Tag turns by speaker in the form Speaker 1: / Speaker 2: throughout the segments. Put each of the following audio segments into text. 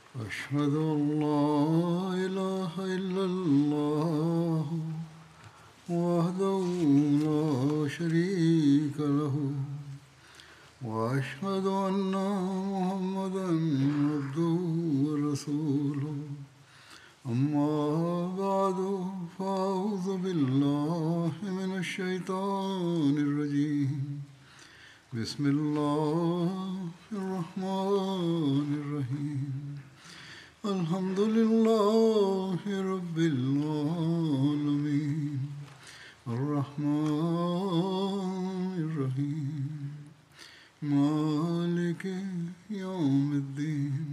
Speaker 1: أشهد أن لا إله إلا الله وحده لا شريك له وأشهد أن محمدا عبده ورسوله أما بعد فأعوذ بالله من الشيطان الرجيم بسم الله الرحمن الرحيم الحمد لله رب العالمين الرحمن الرحيم مالك يوم الدين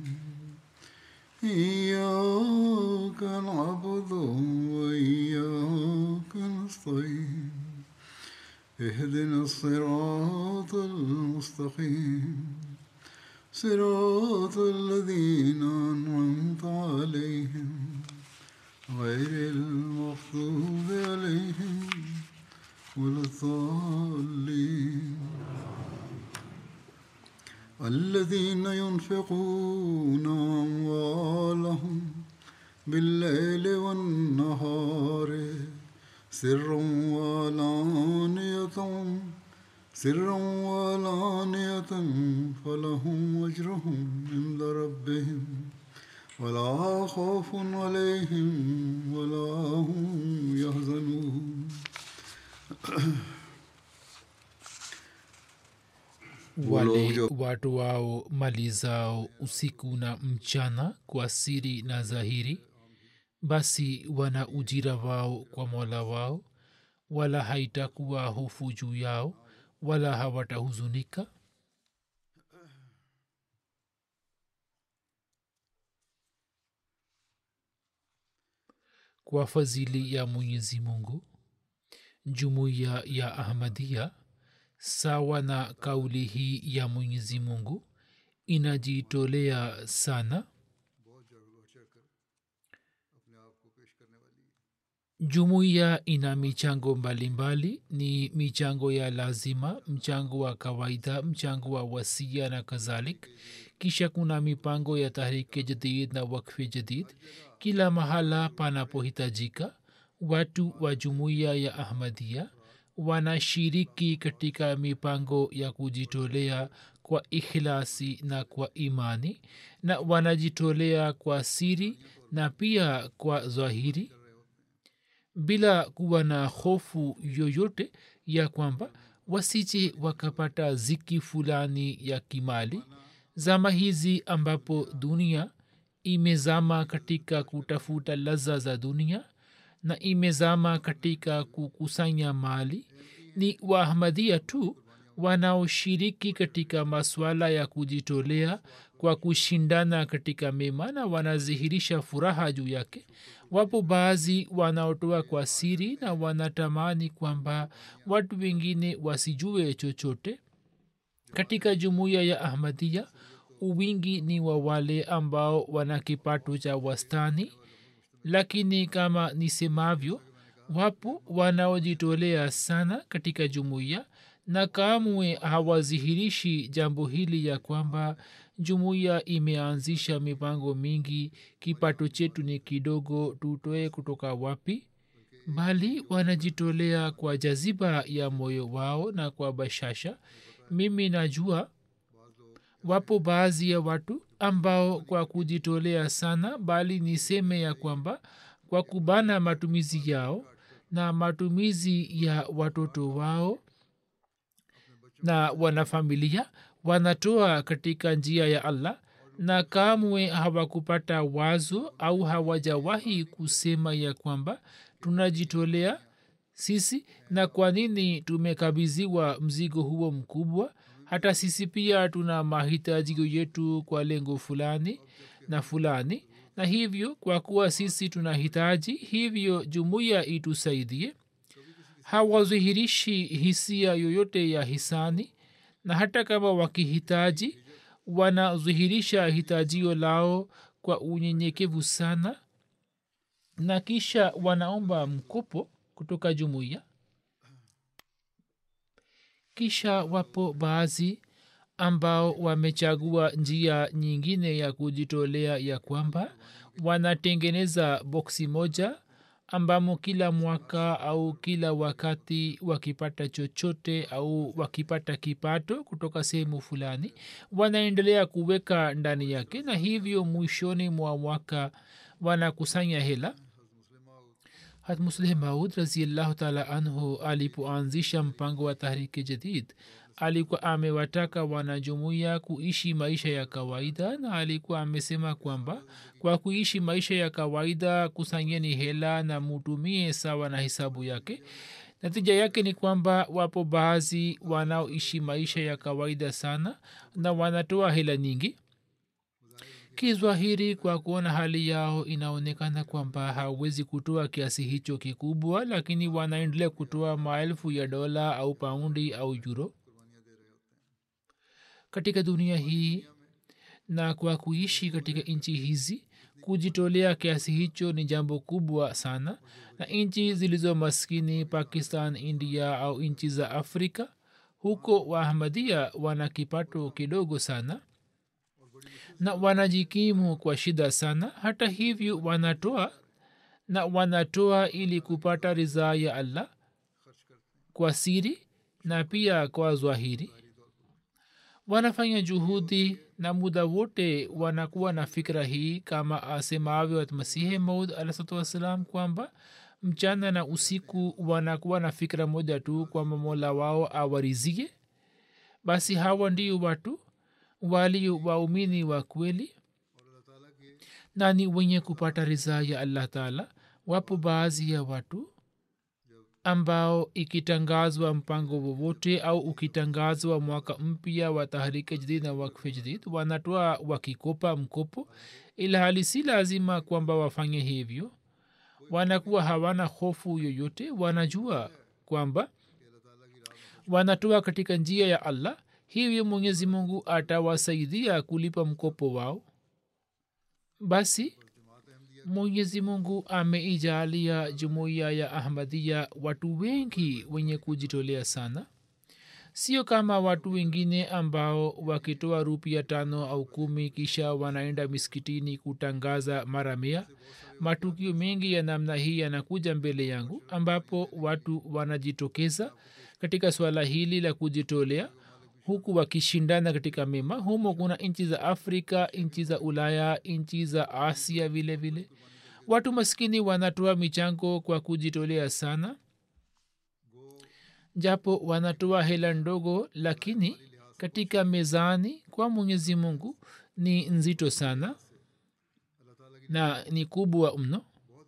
Speaker 1: إياك نعبد وإياك نستعين اهدنا الصراط المستقيم صراط الذين أنعمت عليهم غير المغضوب عليهم ولا الضالين الذين ينفقون أموالهم بالليل والنهار سرا وعلانية سرا وعلانية فلهم أجرهم عند ربهم ولا خوف عليهم ولا هم يحزنون
Speaker 2: wale watu wao mali zao usiku na mchana kwa siri na dhahiri basi wana ujira wao kwa mola wao wala haitakuwa hofu juu yao wala hawatahuzunika kwa fadhili ya mwenyezi mungu jumuiya ya ahmadia sawa na kauli hii ya mwenyezi mungu inajitolea sana jumuiya ina michango mbalimbali ni michango ya lazima mchango wa kawaida mchango wa wasia na kadhalik kisha kuna mipango ya tahriki jadid na wakfi jadid kila mahala panapohitajika watu wa jumuiya ya ahmadia wanashiriki katika mipango ya kujitolea kwa ikhlasi na kwa imani na wanajitolea kwa siri na pia kwa dhahiri bila kuwa na hofu yoyote ya kwamba wasije wakapata ziki fulani ya kimali zama hizi ambapo dunia imezama katika kutafuta laza za dunia na imezama katika kukusanya mali ni waahmadia tu wanaoshiriki katika maswala ya kujitolea kwa kushindana katika mema na wanadhihirisha furaha juu yake wapo baadhi wanaotoa kwa siri na wanatamani kwamba watu wengine wasijue chochote katika jumuiya ya ahmadia uwingi ni wa wale ambao wana kipato cha wastani lakini kama nisemavyo wapo wanaojitolea sana katika jumuiya na kamwe hawazihirishi jambo hili ya kwamba jumuiya imeanzisha mipango mingi kipato chetu ni kidogo tutoe kutoka wapi bali wanajitolea kwa jaziba ya moyo wao na kwa bashasha mimi najua wapo baadhi ya watu ambao kwa kujitolea sana bali niseme ya kwamba kwa kubana matumizi yao na matumizi ya watoto wao na wanafamilia wanatoa katika njia ya allah na kamwe hawakupata wazo au hawajawahi kusema ya kwamba tunajitolea sisi na kwa nini tumekabidhiwa mzigo huo mkubwa hata sisi pia tuna mahitajio yetu kwa lengo fulani na fulani na hivyo kwa kuwa sisi tunahitaji hivyo jumuiya itusaidie hawazihirishi hisia yoyote ya hisani na hata kama wakihitaji wanadhihirisha hitajio lao kwa unyenyekevu sana na kisha wanaomba mkopo kutoka jumuiya kisha wapo baadhi ambao wamechagua njia nyingine ya kujitolea ya kwamba wanatengeneza boksi moja ambamo kila mwaka au kila wakati wakipata chochote au wakipata kipato kutoka sehemu fulani wanaendelea kuweka ndani yake na hivyo mwishoni mwa mwaka wanakusanya hela hatmusleh maud raziallahu taala anhu alipoanzisha mpango wa tahriki jadid alikuwa amewataka wanajumuiya kuishi maisha ya kawaida na alikuwa amesema kwamba kwa kuishi maisha ya kawaida kusanyeni hela na mutumie sawa na hisabu yake natija yake ni kwamba wapo baadhi wanaoishi maisha ya kawaida sana na wanatoa hela nyingi kizwahiri kwa kuona hali yao inaonekana kwamba hawezi kutoa kiasi hicho kikubwa lakini wanaendelea kutoa maelfu ya dola au paundi au yuro katika dunia hii na kwa kuishi katika nchi hizi kujitolea kiasi hicho ni jambo kubwa sana na nchi zilizo maskini pakistan india au nchi za afrika huko waahmadia wana kipato kidogo sana na wanajikimu kwa shida sana hata hivyo wanatoa na wanatoa ili kupata ridhaa ya allah kwa siri na pia kwa zwahiri wanafanya juhudi na muda wote wanakuwa na fikra hii kama asemavyo masihi maud alahsatu wassalam kwamba mchana na usiku wanakuwa na fikra moja tu kwamba mola wao awarizie basi hawa ndio watu walio waumini wa kweli na ni wenye kupata ridhaa ya allah taala wapo baadhi ya watu ambao ikitangazwa mpango wowote au ukitangazwa mwaka mpya wa tahrike jadid na wakfe jadid wanatoa wakikopa mkopo ila hali si lazima kwamba wafanye hivyo wanakuwa hawana hofu yoyote wanajua kwamba wanatoa katika njia ya allah hivyo mwenyezi mungu atawasaidia kulipa mkopo wao basi mwenyezi mungu ameijalia jumuiya ya ahmadia watu wengi wenye kujitolea sana sio kama watu wengine ambao wakitoa rupia tano au kumi kisha wanaenda miskitini kutangaza mara mia matukio mengi ya namna hii yanakuja mbele yangu ambapo watu wanajitokeza katika swala hili la kujitolea huku wakishindana katika mema humo kuna nchi za afrika nchi za ulaya nchi za asia vile vile watu maskini wanatoa michango kwa kujitolea sana japo wanatoa hela ndogo lakini katika mezani kwa mwenyezi mungu ni nzito sana na ni kubwa mno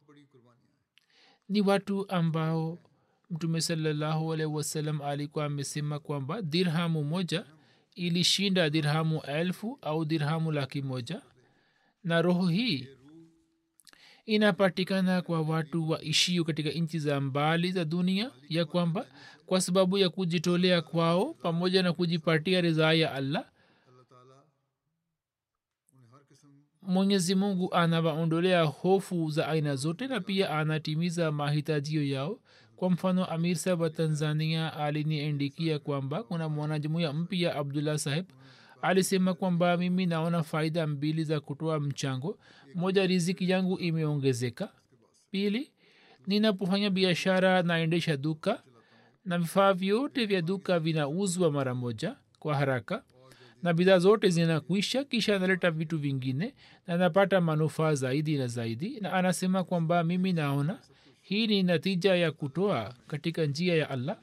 Speaker 2: ni watu ambao mtume salallahu alaihi wasallam alikuwa amesema kwamba dirhamu moja ilishinda dirhamu elfu au dirhamu laki moja na roho hii inapatikana kwa watu waishio katika nchi za mbali za dunia ya kwamba kwa sababu ya kujitolea kwao pamoja na kujipatia ridhaa ya allah mwenyezi mungu anawaondolea hofu za aina zote na pia anatimiza mahitajio yao kwa mfano amir saheb wa tanzania aliniandikia kwamba kuna mwanajumuya mpya abdullah saheb alisema kwamba mimi naona faida mbili za kutoa mchango moja riziki yangu imeongezeka pili ninapofanya biashara naendesha duka na vifaa vyote vya duka vinauzwa mara moja kwa haraka na bidhaa zote zinakwisha kisha analeta vitu vingine na napata manufaa zaidi na zaidi na anasema kwamba mimi naona hii ni natija ya kutoa katika njia ya allah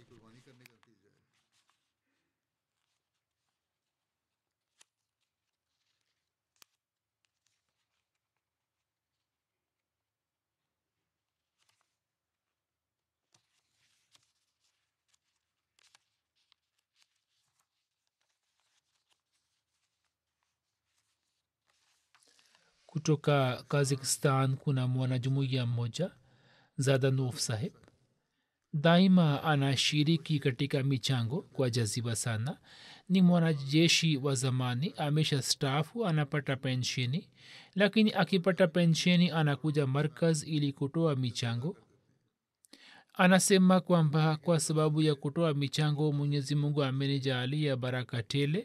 Speaker 2: kutoka kazakistan kuna mwanajumuiya mmoja zadanov saheb daima anashiriki katika michango kwa jaziba sana ni mwanajeshi wa zamani amesha stafu anapata pensheni lakini akipata pensheni anakuja markaz ili kutoa michango anasema kwamba kwa sababu ya kutoa michango mwenyezi mungu amenijaalia baraka tele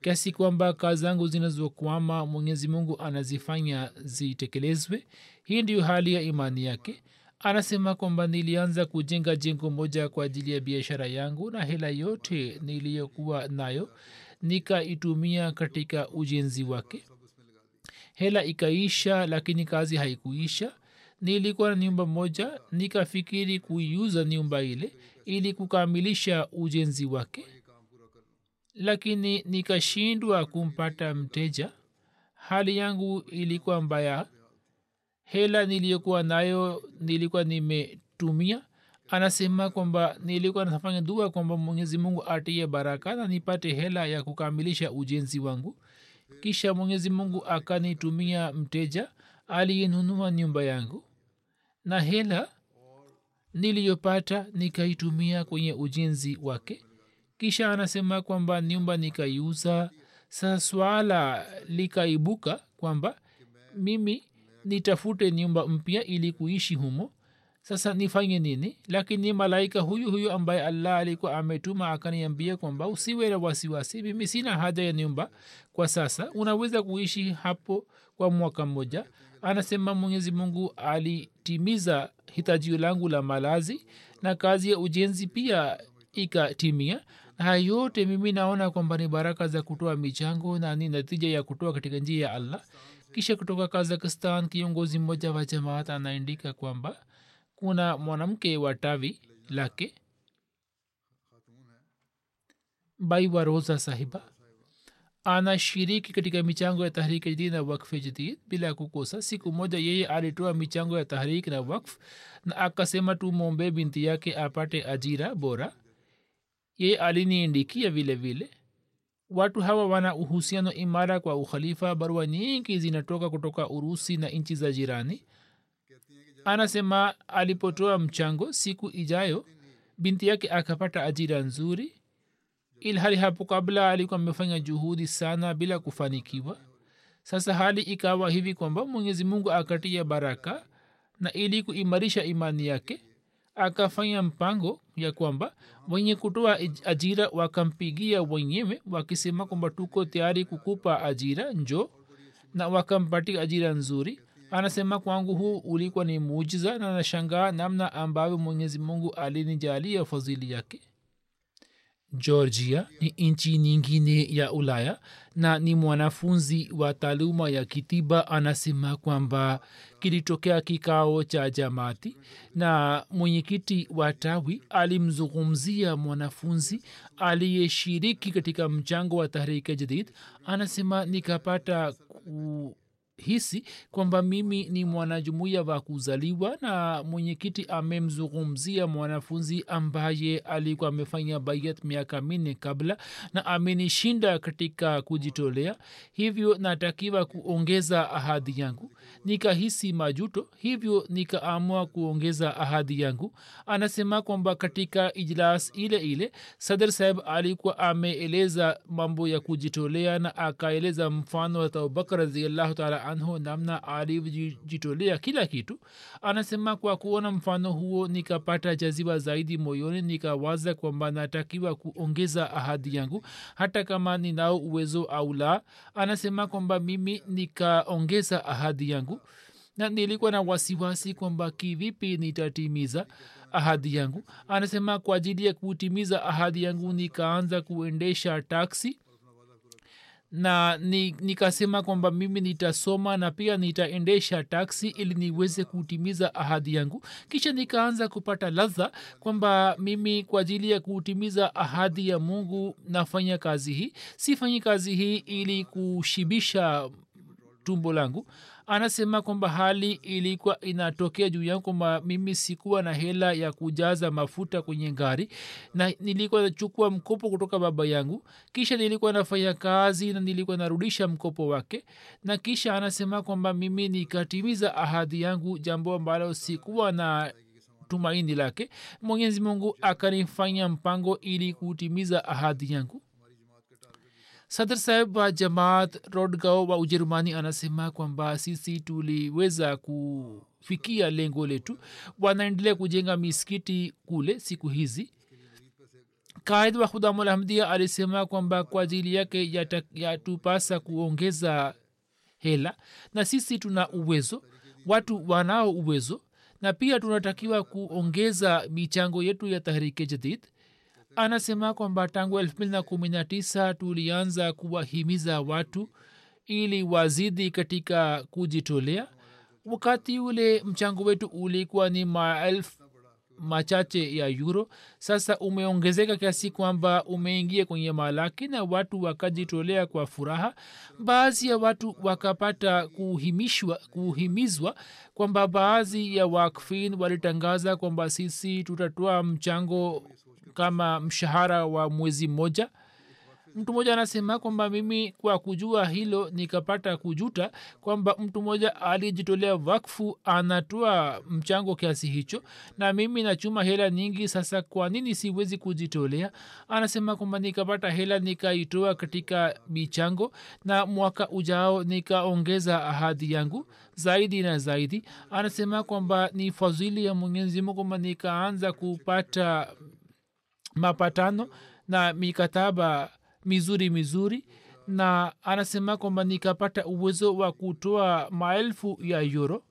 Speaker 2: kiasi kwamba kazi zangu zinazokwama mwenyezi mungu anazifanya zitekelezwe hii ndiyo hali ya imani yake anasema kwamba nilianza kujenga jengo moja kwa ajili ya biashara yangu na hela yote niliyokuwa nayo nikaitumia katika ujenzi wake hela ikaisha lakini kazi haikuisha nilikuwa na nyumba moja nikafikiri kuiuza nyumba ile ili kukamilisha ujenzi wake lakini nikashindwa kumpata mteja hali yangu ilikuwa mbaya hela niliyokuwa nayo nilikuwa nimetumia anasema kwamba nilikuwa nafanya dua kwamba mwenyezi mungu atie baraka na nipate hela ya kukamilisha ujenzi wangu kisha mwenyezi mungu akanitumia mteja aliyenunua nyumba yangu na hela niliyopata nikaitumia kwenye ujenzi wake kisha anasema kwamba nyumba nikaiuza sa swala likaibuka kwamba mimi nitafute nyumba mpya ili kuishi humo sasa nifanye nini lakini malaika huyu huyu ambaye allah alikuwa ametuma akaniambia kwamba usiwe na wasiwasi mimi sina haja ya nyumba kwa sasa unaweza kuishi hapo kwa mwaka mmoja anasema mwenyezi mungu alitimiza hitajio langu la malazi na kazi ya ujenzi pia ikatimia na haya yote mimi naona kwamba ni baraka za kutoa michango na ni natija ya kutoa katika njia ya allah kisha kutoka kazakistan kiongozi mmoja wa jamaat anaandika kwamba kuna mwanamke wa tawi lake baiwa roza sahiba anashiriki katika michango ya tahriki jadid na wakfe jadid bila kukosa siku moja yeye alitoa michango ya tahriki na wakf na akasema tumwombe binti yake apate ajira bora yeye aliniindikia vile vile watu hawa wana uhusiano imara kwa ukhalifa barua nyingi zinatoka kutoka urusi na nchi za jirani anasema alipotoa mchango siku ijayo binti yake akapata ajira nzuri ilhali hapo kabla alikuwa amefanya juhudi sana bila kufanikiwa sasa hali ikawa hivi kwamba mwenyezi mungu akatia baraka na ili kuimarisha imani yake akafanya mpango ya kwamba wenye kutoa ajira wakampigia wenyewe wakisema kwamba tuko tayari kukupa ajira njo na wakampatia ajira nzuri anasema kwangu huu ulikuwa ni mujiza na nashangaa namna ambavyo mwenyezi mungu alinijalia fadhili yake georgia ni nchi nyingine ya ulaya na ni mwanafunzi wa taaluma ya kitiba anasema kwamba kilitokea kikao cha jamati na mwenyekiti wa tawi alimzungumzia mwanafunzi aliyeshiriki katika mchango wa tahrika jadid anasema nikapata ku hisi kwamba mimi ni mwanajumuiya wa kuzaliwa na mwenyekiti amemzungumzia mwanafunzi ambaye alikuwa amefanya bayat miaka minne kabla na amenishinda katika kujitolea hivyo natakiwa kuongeza ahadi yangu nikahisi majuto hivyo nikaamua kuongeza ahadi yangu anasema kwamba katika ijlas ile ile sadr saheb alikuwa ameeleza mambo ya kujitolea na akaeleza mfano wa abubakar raziallahu taala anhu namna alivyojitolea kila kitu anasema kwa kuona mfano huo nikapata jaziba zaidi moyoni nikawaza kwamba natakiwa kuongeza ahadi yangu hata kama ninao uwezo au la anasema kwamba mimi nikaongeza ahadi yangu na nilikuwa na wasiwasi kwamba kivipi nitatimiza ahadi yangu anasema kwa ajili ya kutimiza ahadi yangu nikaanza kuendesha taksi na nikasema ni kwamba mimi nitasoma na pia nitaendesha taksi ili niweze kutimiza ahadi yangu kisha nikaanza kupata ladha kwamba mimi kwa ajili ya kutimiza ahadi ya mungu nafanya kazi hii sifanyi kazi hii ili kushibisha tumbo langu anasema kwamba hali ilikuwa inatokea juu yangu kwamba mimi sikuwa na hela ya kujaza mafuta kwenye gari na nilikuwa nachukua mkopo kutoka baba yangu kisha nilikuwa nafanya kazi na nilikuwa narudisha mkopo wake na kisha anasema kwamba mimi nikatimiza ahadi yangu jambo ambalo sikuwa na tumaini lake mwenyezi mungu akanifanya mpango ili kutimiza ahadi yangu sadr saheb wa jamaat rodgao wa ujerumani anasema kwamba sisi tuliweza kufikia lengo letu wanaendelea kujenga misikiti kule siku hizi kaid wa khudamulhamdia alisema kwamba kwa ajili yake yatupasa kuongeza hela na sisi tuna uwezo watu wanao uwezo na pia tunatakiwa kuongeza michango yetu ya tahrike jadid anasema kwamba tangu 219 tulianza kuwahimiza watu ili wazidi katika kujitolea wakati ule mchango wetu ulikuwa ni maelfu machache ya euro sasa umeongezeka kiasi kwamba umeingia kwenye malaki na watu wakajitolea kwa furaha baadhi ya watu wakapata kuhimishwa kuhimizwa kwamba baadhi ya wakfin walitangaza kwamba sisi tutatoa mchango kama mshahara wa mwezi mmoja mtu mmoja anasema kwamba mimi kwa kujua hilo nikapata kujuta kwamba mtu mmoja alijitolea wakfu anatoa mchango kiasi hicho na mimi nachuma hela nyingi sasa kwa nini siwezi kujitolea anasema kwamba nikapata hela nikaitoa katika michango na mwaka ujao nikaongeza ahadi yangu zaidi na zaidi anasema kwamba ni fadhili ya mwenyezi mungu kwamba nikaanza kupata mapatano na mikataba mizuri mizuri na anasema kwamba nikapata uwezo wa kutoa maelfu ya euro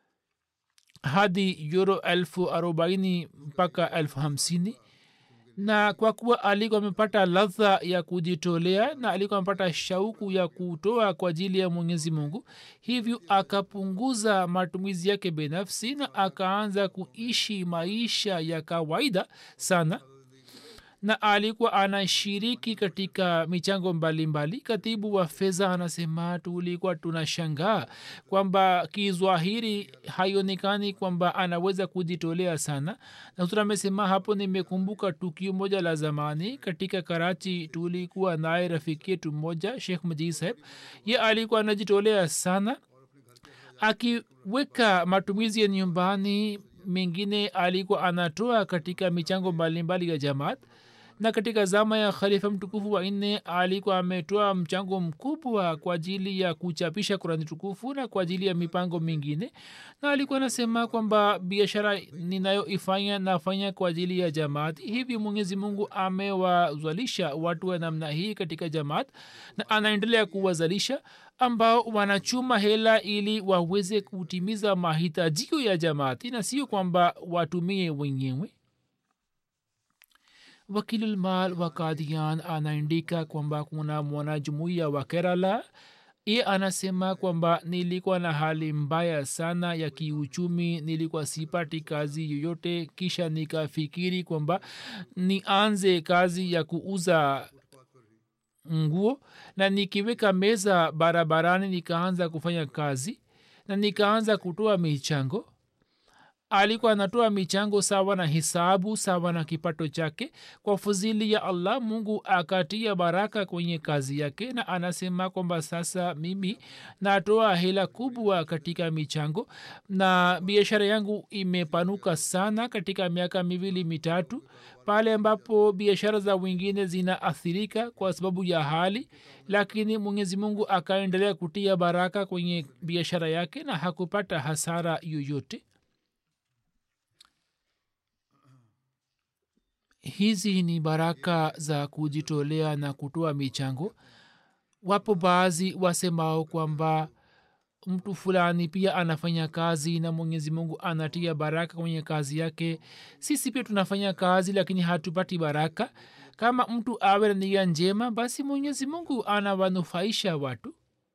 Speaker 2: hadi euro elfu arobaini mpaka elfu hamsini na kwa kuwa alikuwa amepata ladha ya kujitolea na alikuwa amepata shauku ya kutoa kwa ajili ya mwenyezi mungu hivyo akapunguza matumizi yake binafsi na akaanza kuishi maisha ya kawaida sana na alikuwa anashiriki katika michango mbalimbali mbali. katibu wa fedha anasema tulikuwa tunashangaa kwamba kizwahiri haionekani kwamba anaweza kujitolea sana na huzur amesema hapo nimekumbuka tukio moja la zamani katika karachi tulikuwa naye rafiki yetu mmoja shekh majid saheb ye alikuwa anajitolea sana akiweka matumizi ya nyumbani mengine alikuwa anatoa katika michango mbalimbali ya jamaat na katika zama ya khalifa mtukufu wa nne alikuwa ametoa mchango mkubwa kwa ajili ya kuchapisha kurani tukufu na kwa ajili ya mipango mingine na alikuwa anasema kwamba biashara ninayoifanya nafanya kwa ajili ya jamaati hivi mwenyezi mungu amewazalisha watu wa namna hii katika jamaat na anaendelea kuwazalisha ambao wanachuma hela ili waweze kutimiza mahitajio ya jamaati na sio kwamba watumie wenyewe wakilulmal wa kadian anaandika kwamba kuna mwanajumuiya wa kerala ye anasema kwamba nilikuwa na hali mbaya sana ya kiuchumi nilikuwa sipati kazi yoyote kisha nikafikiri kwamba nianze kazi ya kuuza nguo na nikiweka meza barabarani nikaanza kufanya kazi na nikaanza kutoa michango alikuwa anatoa michango sawa na hisabu sawa na kipato chake kwa fuzili ya allah mungu akatia baraka kwenye kazi yake na anasema kwamba sasa mimi natoa hela kubwa katika michango na biashara yangu imepanuka sana katika miaka miwili mitatu pale ambapo biashara za wengine zinaathirika kwa sababu ya hali lakini mwenyezi mungu akaendelea kutia baraka kwenye biashara yake na hakupata hasara yoyote hizi ni baraka za kujitolea na kutoa michango wapo baadhi wasemao kwamba mtu fulani pia anafanya kazi na mwenyezi mungu anatia baraka kwenye kazi yake sisi pia tunafanya kazi lakini hatupati baraka kama mtu awe na nia njema basi mwenyezi mungu anawanufaisha watu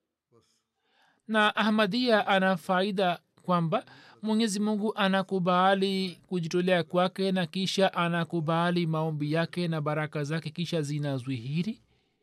Speaker 2: na ahmadia ana faida kwamba mwenyezi mungu anakubali kujitolea kwake na kisha anakubali maombi yake na baraka zake kisha zinazwihiri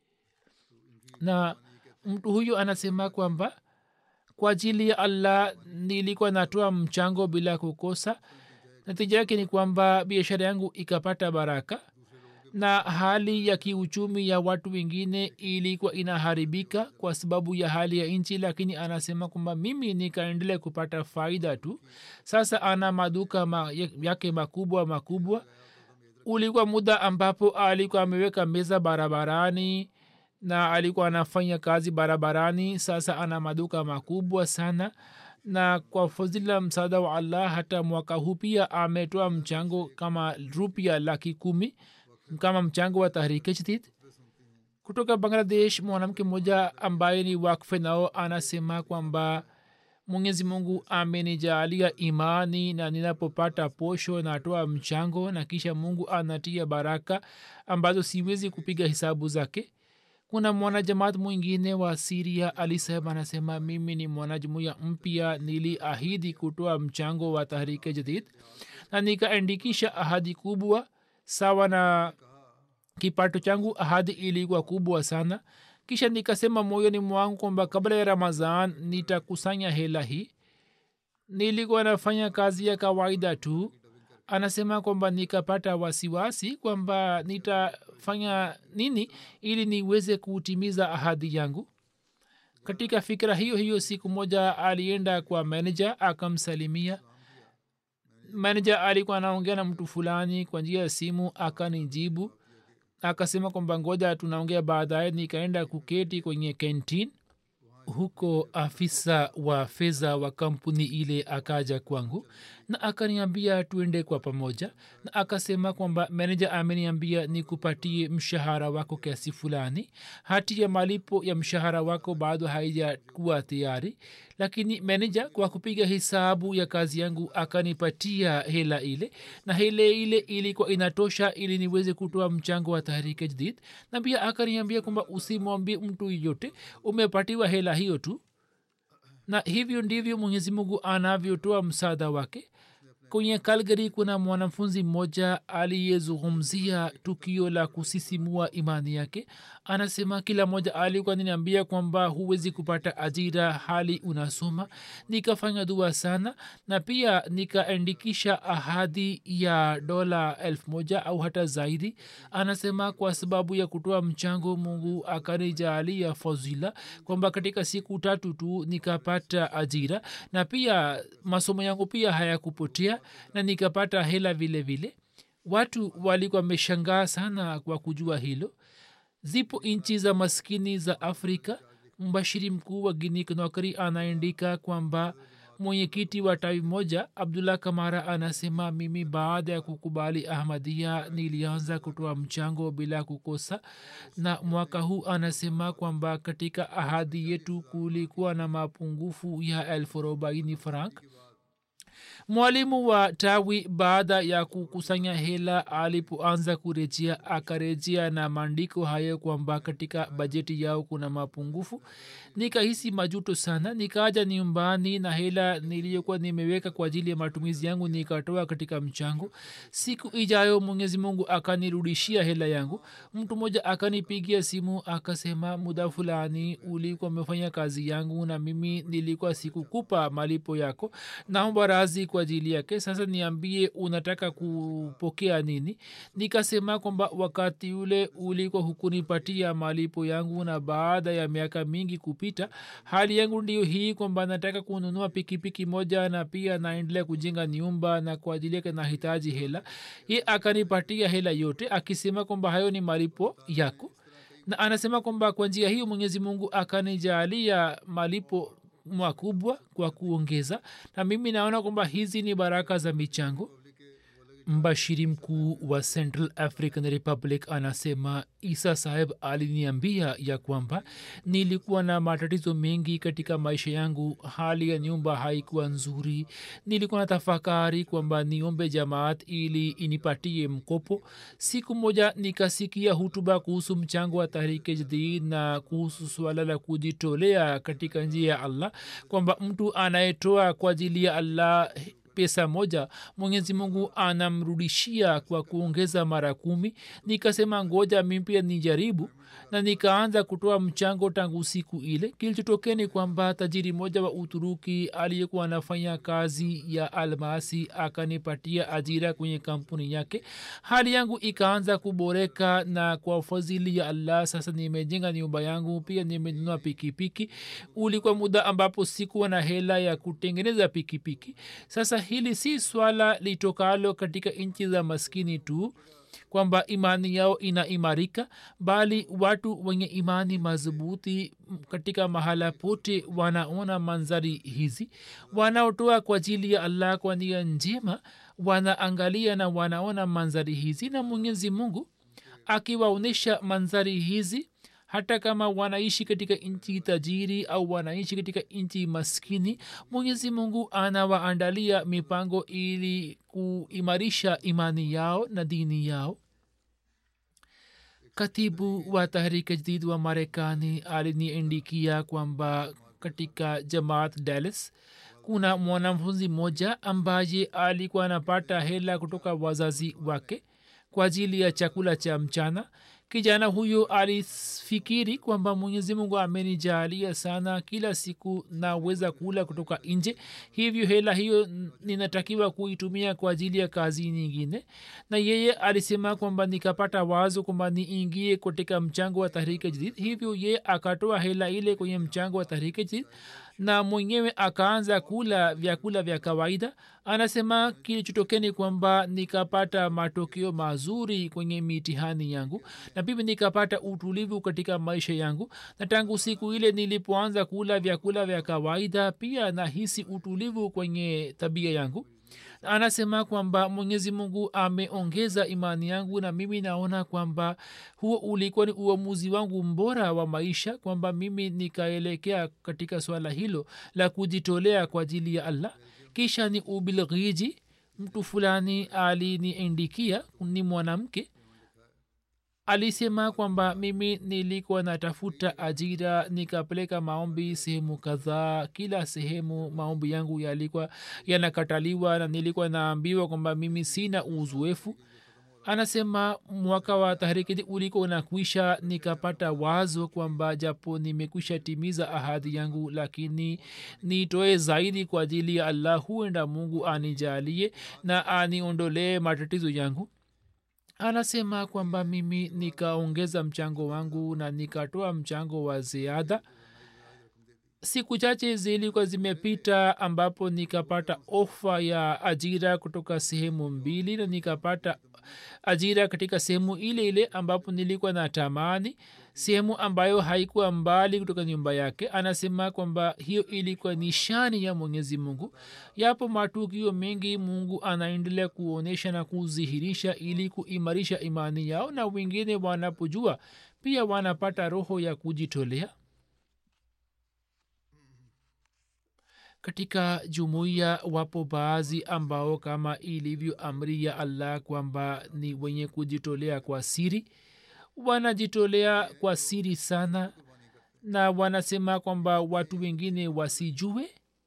Speaker 2: na mtu huyo anasema kwamba kwa ajili ya allah nilikuwa natoa mchango bila kukosa natija yake ni kwamba biashara yangu ikapata baraka na hali ya kiuchumi ya watu wengine ilikuwa inaharibika kwa sababu ya hali ya nchi lakini anasema kwamba mimi nikaendelea kupata faida tu sasa ana maduka ma, yake makubwa makubwa ulikuwa muda ambapo alikuwa ameweka meza barabarani na alikuwa anafanya kazi barabarani sasa ana maduka makubwa sana na kwa fadhila msaada wa allah hata mwaka huu pia ametoa mchango kama rupia laki kumi kama mchango wa tahrike jadid kutoka bangladesh mwanamke mmoja ambaye ni wakfe nao anasema kwamba mwenyezi mungu amenijaalia imani na ninapopata posho natoa mchango na kisha mungu anatia baraka ambazo siwezi kupiga hisabu zake kuna mwanajamaat mwingine wa siria alisema anasema mimi ni mwanajumuya mpya niliahidi kutoa mchango wa tahrike jadid na nikaandikisha ahadi kubwa sawa na kipato changu ahadi ilikuwa kubwa sana kisha nikasema moyoni mwangu kwamba kabla ya ramazan nitakusanya hela hii nilikuwa nafanya kazi ya kawaida tu anasema kwamba nikapata wasiwasi kwamba nitafanya nini ili niweze kutimiza ahadi yangu katika fikira hiyo hiyo siku moja alienda kwa meneja akamsalimia meneja alikuwa anaongea na mtu fulani kwa njia ya simu akanijibu akasema kwamba ngoja tunaongea baadaye nikaenda kuketi kwenye kentin huko afisa wa fedha wa kampuni ile akaja kwangu na akaniambia tuende kwa pamoja na akasema kwamba meneja ameniambia nikupatie mshahara wako kiasi fulani hati ya malipo ya mshahara wako bado haijakuwa tayari lakini meneja kwa kupiga hesabu ya kazi yangu akanipatia hela ile na hela ile ilikuwa inatosha ili niweze kutoa mchango wa tahrike jadid na pia akaniambia kwamba usimwambie mtu yeyote umepatiwa hela hiyo tu na hivyo ndivyo mwenyezi mungu anavyotoa msaada wake kwenye kalgari kuna mwanafunzi mmoja aliyezungumzia tukio la kusisimua imani yake anasema kila mmoja alikuwa niniambia kwamba huwezi kupata ajira hali unasoma nikafanya dua sana na pia nikaandikisha ahadi ya dola elfu moja au hata zaidi anasema kwa sababu ya kutoa mchango mungu akanijaalia fadhila kwamba katika siku tatu tu nikapata ajira na pia masomo yangu pia hayakupotea na nikapata hela vile vile watu walikuwa wameshangaa sana kwa kujua hilo zipo nchi za maskini za afrika mbashiri mkuu wa gini knokri anaandika kwamba mwenyekiti wa tawi moja abdullah kamara anasema mimi baada ya kukubali ahmadia nilianza kutoa mchango bila kukosa na mwaka huu anasema kwamba katika ahadi yetu kulikuwa na mapungufu ya elfu arobaini frank mwalimu wa tawi baada ya kukusanya hela alipoanza kurejea akarejea na maandiko hayo kwamba katika bajeti yao kuna mapungufu nikahisi majuto sana nikaja nyumbani na hela niliyokuwa nimeweka kwa ajili ya matumizi yangu nikatoa katika mchango siku ijayo mwenyezi mungu akanirudishia hela yangu mtu mmoja akanipigia simu akasema muda fulani ulikuwa umefanya kazi yangu na mimi nilikuwa sikukupa malipo yako naomba razi kwa ajili yake sasa niambie unataka kupokea nini nikasema kwamba wakati ule ulikuwa hukunipatia malipo yangu na baada ya miaka mingi kupita hali yangu ndio hii kwamba nataka kununua pikipiki moja na pia naendelea kujenga nyumba na kwa ajili yake nahitaji hela ye akanipatia hela yote akisema kwamba hayo ni malipo yako na anasema kwamba kwa njia hiyo mwenyezi mungu akanijaalia malipo makubwa kwa kuongeza na mimi naona kwamba hizi ni baraka za michango mbashiri mkuu wa central african republic anasema isa saheb aliniambia ya kwamba nilikuwa na matatizo mengi katika maisha yangu hali ya nyumba haikuwa nzuri nilikuwa na tafakari kwamba niombe jamaat ili inipatie mkopo siku moja nikasikia hutuba kuhusu mchango wa tahrike jadid na kuhusu suala la kujitolea katika njia ya allah kwamba mtu anayetoa kwa ajili ya allah pesa moja mwenyezi mungu anamrudishia kwa kuongeza mara kumi nikasema ngoja mi pia nijaribu na nikaanza kutoa mchango tangu siku ile kilichotokea ni kwamba tajiri moja wa uturuki aliyekuwa anafanya kazi ya almasi akanipatia ajira kwenye kampuni yake hali yangu ikaanza kuboreka na kwa fadhili ya allah sasa nimejenga nyumba yangu pia nimenunua pikipiki ulikuwa muda ambapo sikuwa na hela ya kutengeneza pikipiki sasa hili si swala litokalo katika nchi za maskini tu kwamba imani yao inaimarika bali watu wenye imani madhubuti katika mahala pote wanaona manzari hizi wanaotoa kwa ajili ya allah kwa nia njema wanaangalia na wanaona manzari hizi na mwenyezi mungu akiwaonyesha mandhari hizi hata kama wanaishi katika nchi tajiri au wanaishi katika nchi maskini mwenyezi mungu anawaandalia mipango ili kuimarisha imani yao na dini yao katibu wa tahriki jdid wa marekani aliniindikia kwamba katika jamaat dallas kuna mwanafunzi mmoja ambaye alikuwa anapata hela kutoka wazazi wake kwa ajili ya chakula cha mchana kijana huyo alifikiri kwamba mwenyezi mungu amenijalia sana kila siku naweza kula kutoka nje hivyo hela hiyo ninatakiwa kuitumia kwa ajili ya kazi nyingine na yeye alisema kwamba nikapata wazo kwamba niingie katika mchango wa tahrike jadid hivyo yeye akatoa hela ile kwenye mchango wa tahrike jadid na mwenyewe akaanza kula vyakula vya kawaida anasema kilichotokeni kwamba nikapata matokeo mazuri kwenye mitihani yangu na pia nikapata utulivu katika maisha yangu na tangu siku ile nilipoanza kula vyakula vya kawaida pia nahisi utulivu kwenye tabia yangu anasema kwamba mwenyezi mungu ameongeza imani yangu na mimi naona kwamba huo ulikuwa ni uamuzi wangu mbora wa maisha kwamba mimi nikaelekea katika swala hilo la kujitolea kwa ajili ya allah kisha ni ubilghiji mtu fulani aliniindikia ni mwanamke alisema kwamba mimi nilikuwa natafuta ajira nikapeleka maombi sehemu kadhaa kila sehemu maombi yangu yalikuwa yanakataliwa na nilikuwa naambiwa kwamba mimi sina uzoefu anasema mwaka wa tahrikidi ulikuwa unakwisha nikapata wazo kwamba japo nimekwisha timiza ahadi yangu lakini nitoe zaidi kwa ajili ya allah huenda mungu anijalie na aniondolee matatizo yangu anasema kwamba mimi nikaongeza mchango wangu na nikatoa mchango wa ziada siku chache zilikuwa zimepita ambapo nikapata ofa ya ajira kutoka sehemu mbili na nikapata ajira katika sehemu ile ile ambapo nilikuwa na tamani sehemu ambayo haikuwa mbali kutoka nyumba yake anasema kwamba hiyo ilikuwa nishani ya mwenyezi mungu yapo matukio mengi mungu anaendelea kuonyesha na kudhihirisha ili kuimarisha imani yao na wengine wanapojua pia wanapata roho ya kujitolea katika jumuiya wapo baadhi ambao kama ilivyo amri ya allah kwamba ni wenye kujitolea kwa siri wanajitolea kwa siri sana na wanasema kwamba watu wengine wasijue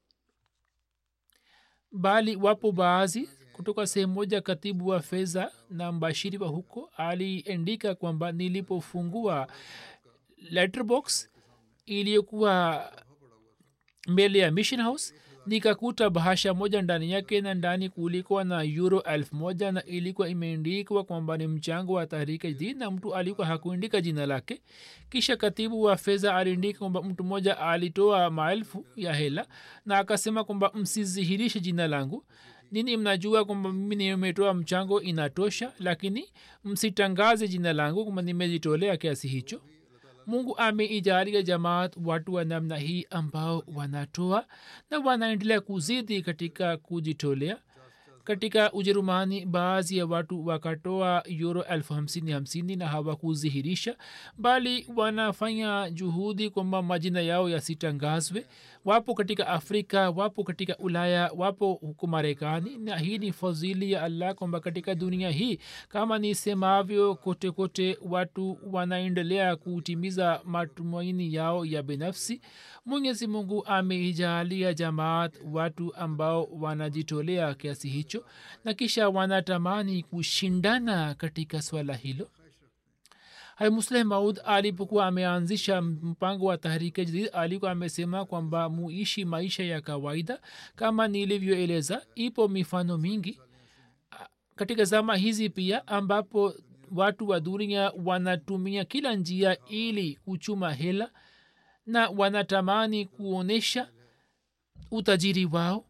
Speaker 2: bali wapo baadhi kutoka sehemu moja katibu wa fedha na mbashiri wa huko aliendika kwamba nilipofungua letterbox iliyokuwa mbele ya mission house nikakuta bahasha moja ndani yake na ndani kulikuwa na euro elfu moja na ilikuwa imeandikwa kwamba ni mchango wa tahrika jadid na mtu alikuwa hakuandika jina lake kisha katibu wa fedha aliandika kwamba mtu mmoja alitoa maelfu ya hela na akasema kwamba msizihirishe jina langu nini mnajua kwamba mimi nimetoa mchango inatosha lakini msitangaze jina langu kwamba nimejitolea kiasi hicho mungu ameijalia jamaat watu wa namna hii ambao wanatoa na wanaendelea kuzidi katika kujitolea katika ujerumani baadhi ya watu wakatoa euro elfu hamsini hamsini na hawakudhihirisha bali wanafanya juhudi kwamba majina yao yasitangazwe wapo katika afrika wapo katika ulaya wapo huku marekani na hii ni fadhili ya allah kwamba katika dunia hii kama nisemavyo kote kote watu wanaendelea kutimiza matumaini yao ya binafsi mwenyezi mungu ameijalia jamaat watu ambao wanajitolea kiasi hicho na kisha wanatamani kushindana katika swala hilo musleh maud alipokuwa ameanzisha mpango wa tahrike jadid alikuwa amesema kwamba muishi maisha ya kawaida kama nilivyoeleza ipo mifano mingi katika zama hizi pia ambapo watu wa dunia wanatumia kila njia ili kuchuma hela na wanatamani kuonyesha utajiri wao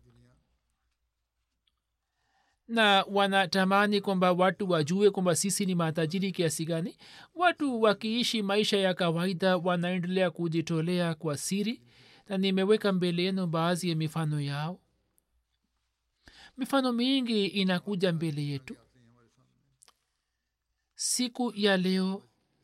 Speaker 2: na wanatamani kwamba watu wajue kwamba sisi ni matajiri kiasi gani watu wakiishi maisha ya kawaida wanaendelea kujitolea kwa siri na nimeweka mbele yenu baadhi ya mifano yao mifano mingi inakuja mbele yetu siku ya leo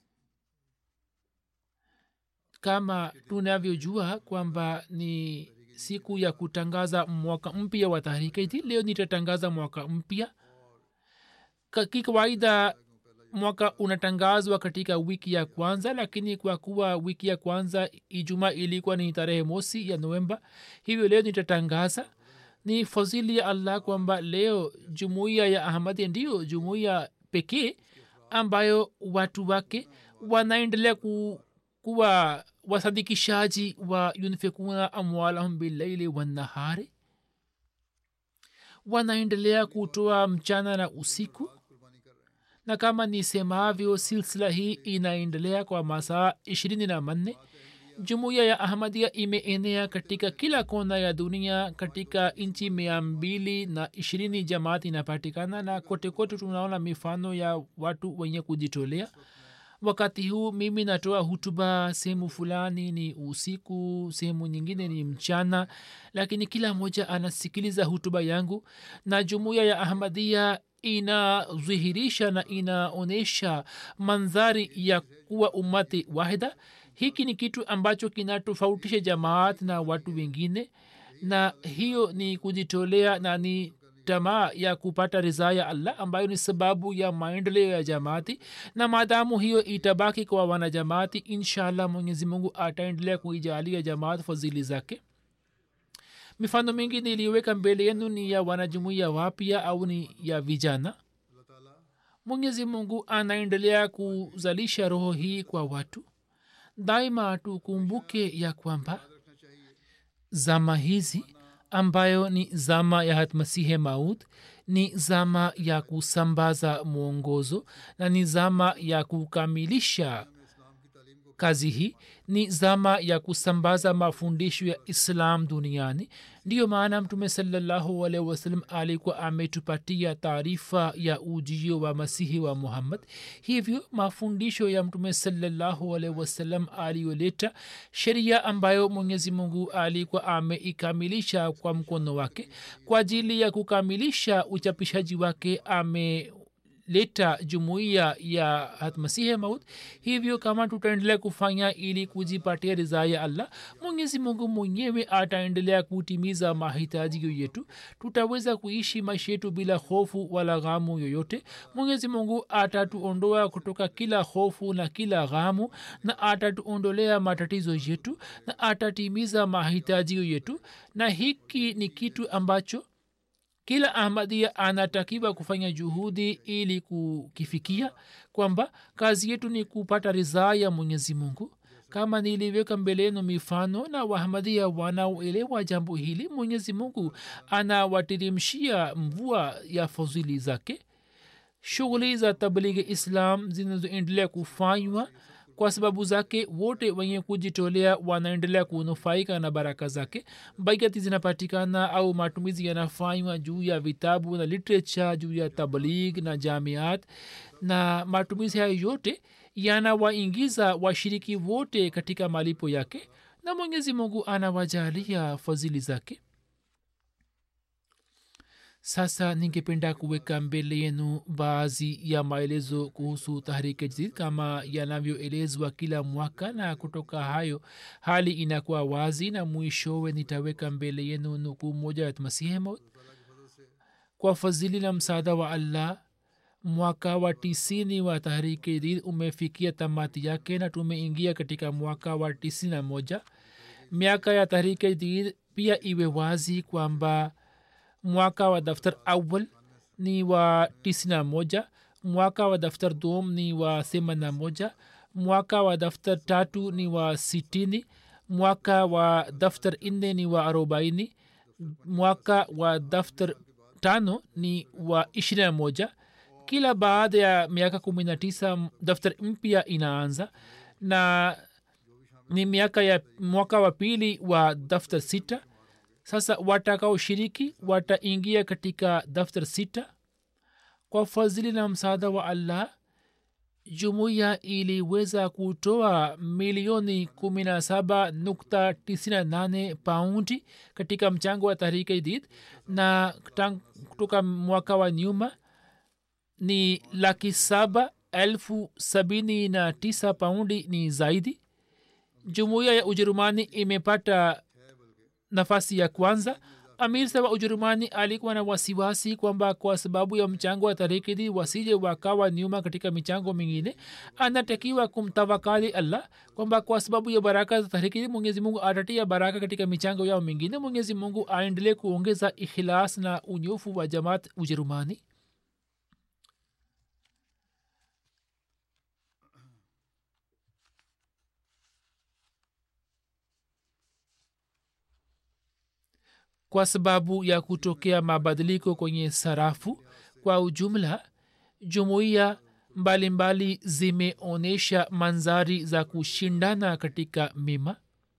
Speaker 2: kama tunavyojua kwamba ni siku ya kutangaza mwaka mpya wa tahrika hizi leo nitatangaza mwaka mpya Ka- kikawaida mwaka unatangazwa katika wiki ya kwanza lakini kwa kuwa wiki ya kwanza ijuma ilikuwa ni tarehe mosi ya novemba hivyo leo nitatangaza ni fadhili ya allah kwamba leo jumuiya ya ahmadi ndiyo jumuiya pekee ambayo watu wake wanaendelea ku, kuwa wasadikishaji wa yunfikuna amwalahum billaili wannahari wanaendelea kutoa mchana na usiku na kama nisemavyo silsila hii inaendelea kwa masaa ishirini na manne jumuiya ya ahmadia imeenea katika kila kona ya dunia katika nchi mia mbili na ishirini jamaati inapatikana na kote kote tunaona mifano ya watu wenye kujitolea wakati huu mimi natoa hutuba sehemu fulani ni usiku sehemu nyingine ni mchana lakini kila mmoja anasikiliza hutuba yangu na jumuiya ya ahmadia inadhihirisha na inaonyesha mandhari ya kuwa umati wahida hiki ni kitu ambacho kinatofautisha jamaat na watu wengine na hiyo ni kujitolea na ni tamaa ya kupata ridhaa ya allah ambayo ni sababu ya maendeleo ya jamaati na maadamu hiyo itabaki kwa wanajamaati inshallah mwenyezi mungu ataendelea kuijalia jamaat fadhili zake mifano mingi niliweka mbele yenu ni ya wanajumuia wapya au ni ya vijana mwenyezi mungu anaendelea kuzalisha roho hii kwa watu daima tukumbuke ya kwamba zama hizi ambayo ni zama ya hatmasihe maud ni zama ya kusambaza mwongozo na ni zama ya kukamilisha kazi hii ni zama ya kusambaza mafundisho ya islam duniani ndiyo maana mtume salallahu alaihi wasallam alikuwa ametupatia taarifa ya ujio wa masihi wa muhammad hivyo mafundisho ya mtume salallahu alaihi wasallam aliyoleta sheria ambayo mwenyezi mungu alikuwa ameikamilisha kwa mkono wake kwa ajili ya kukamilisha uchapishaji wake ame leta jumuiya ya hatmasihe maut hivyo kama tutaendelea kufanya ili kujipatia ridhaa ya allah mwenyezi mungu mwenyewe ataendelea kutimiza mahitaji yetu tutaweza kuishi maisha yetu bila hofu wala ghamu yoyote mwenyezi mungu atatuondoa kutoka kila hofu na kila ghamu na atatuondolea matatizo yetu na atatimiza mahitaji yetu na hiki ni kitu ambacho kila ahmadia anatakiwa kufanya juhudi ili kukifikia kwamba kazi yetu ni kupata ridhaa ya mwenyezi mungu kama niliweka mbeleno mifano na wahamadia wanaoelewa jambo hili mwenyezi mungu anawatirimshia mvua ya fadhili zake shughuli za tablighi islam zinazoendelea kufanywa kwa sababu zake wote wenye kujitolea wanaendelea kunufaika na baraka zake baigati zinapatikana au matumizi yanafanywa juu ya vitabu na literature juu ya tabligh na jamiat na matumizi hayo yote yanawaingiza washiriki wote katika malipo yake na mwenyezi mungu anawajalia fadhili zake sasa ningependa kuweka mbele yenu baadhi ya maelezo kuhusu tahrike jadid kama yanavyoelezwa kila mwaka na kutoka hayo hali inakuwa wazi na mwishowe nitaweka mbele yenu nukuu moja ya masihi maut kwa fadhili na msaada wa allah mwaka wa tisini wa tahrike jadid umefikia tamati yake na tumeingia katika mwaka wa tisini na moja miaka ya tahrike jadid pia iwe wazi kwamba mwaka wa daftar awal ni wa tisina moja mwaka wa daftar dom ni wa themana moja mwaka wa daftar tatu ni wa sitini mwaka wa daftar nne ni wa arobaini mwaka wa daftar tano ni wa ishirina moja kila baada ya miaka kumi na tisa daftar mpya inaanza na ni miaka ya mwaka wa pili wa daftar sita sasa watakaoshiriki wataingia katika daftar sita kwa fadhili na msaada wa allah jumuiya iliweza kutoa milioni 17 paundi katika mchango wa tahrika jadid na kutoka mwaka wa nyuma ni laki saba elfu sabini na tisa paundi ni zaidi jumuiya ya ujerumani imepata nafasi ya kwanza amir sa wa ujerumani alikuwa na wasiwasi kwamba kwa sababu ya mchango wa tarikidi wasije wakawa nyuma katika michango mingine anatakiwa kumtawakali allah kwamba kwa sababu ya baraka za tarikidi mwenyezi mungu atatia baraka katika michango yao mingine mwenyezi mungu aendelee kuongeza ikhilas na unyofu wa jamaat ujerumani kwa sababu ya kutokea mabadiliko kwenye sarafu kwa ujumla jumuiya mbalimbali zimeonyesha manzari za kushindana katika mima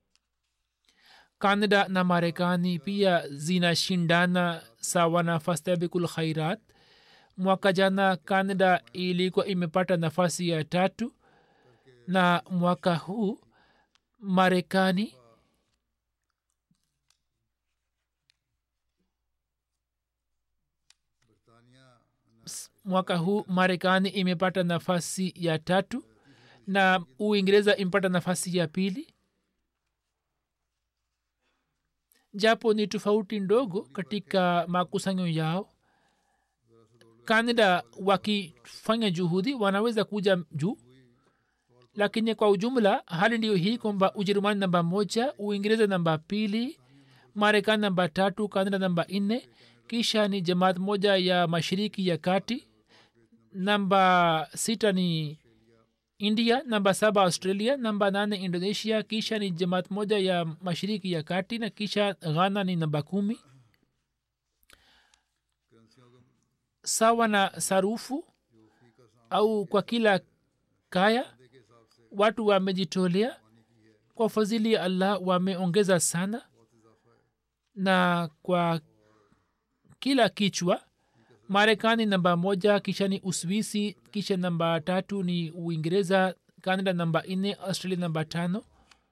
Speaker 2: kanada na marekani pia zinashindana sawa na fastabikul khairat mwaka jana kanada ilikuwa imepata nafasi ya tatu na mwaka huu marekani mwaka huu marekani imepata nafasi ya tatu na uingereza imepata nafasi ya pili japo ni tofauti ndogo katika makusanyo yao kanada wakifanya juhudi wanaweza kuja juu lakini kwa ujumla hali ndiyo hii kwamba ujerumani namba moja uingereza namba pili marekani namba tatu kanada namba nne kisha ni jamaat moja ya mashiriki ya kati namba sita ni india namba saba australia namba nane indonesia kisha ni jamaat moja ya mashiriki ya kati na kisha ghana ni namba kumi sawa na sarufu au kwa kila kaya watu wamejitolea kwa fadhili ya allah wameongeza sana na kwa kila kichwa marekani namba moja kisha ni uswisi kisha namba tatu ni uingereza canada namba nne australia namba tano